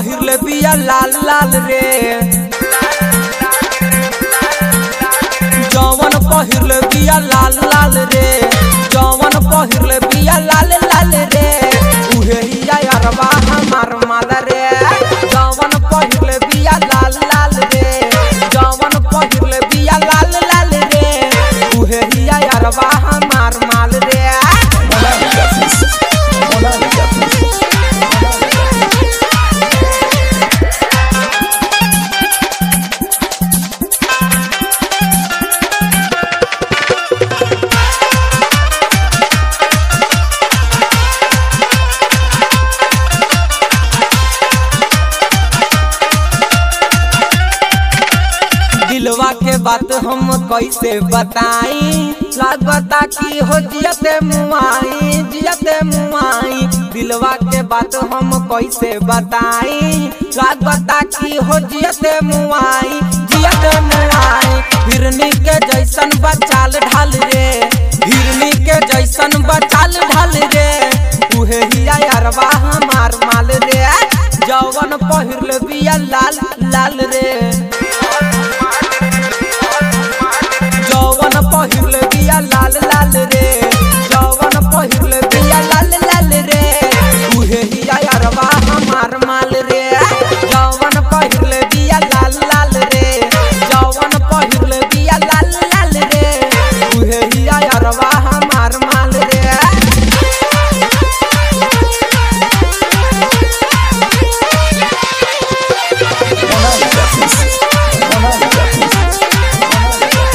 पहिरले बिया लाल लाल रे जवन पहिरले बिया लाल लाल रे जवन पहिरले बिया लाल लाल रे उहे हिया अरबा हमार माल रे जवन पहिरले बिया लाल लाल रे जवन पहिरले बिया लाल लाल रे उहे हिया अरबा हमार माल रे Monarca Fist. Monarca Fist. दिलवा के बात हम कैसे बताई लागता कि हो जियते मुआई जियते मुआई दिलवा के बात हम कैसे बताई लागता कि हो जियते मुआई जियते मुआई हिरनी के जैसन बचाल ढाल रे हिरनी के जैसन बचाल ढाल रे उहे हिया अरबा हमार माल रे जवन पहिरले बिया लाल लाल रे जवन पहिरले बिया लाल लाल रे जवन पहिरले बिया लाल लाल रे उहे हिया अरबा हमार माल रे जवन पहिरले बिया लाल लाल रे जवन पहिरले बिया लाल लाल रे उहे हिया अरबा हमार माल रे Monarca Fist. Monarca Fist.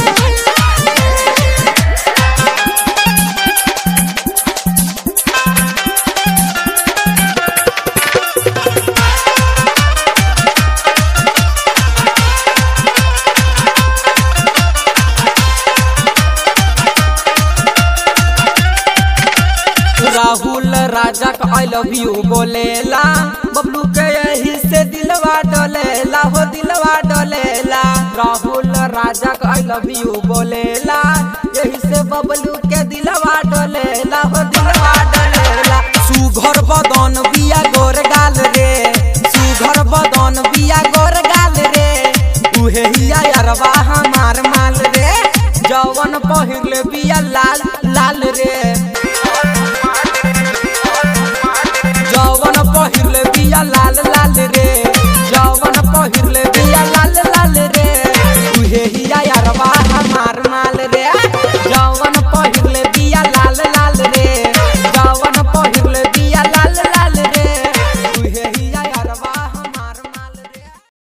Rahul राजा का आई लव यू बोलेला बबलू के यही से दिलवा डोलेला हो दिलवा डोलेला राहुल राजा का आई लव यू बोलेला यही से बबलू के दिलवा डोलेला हो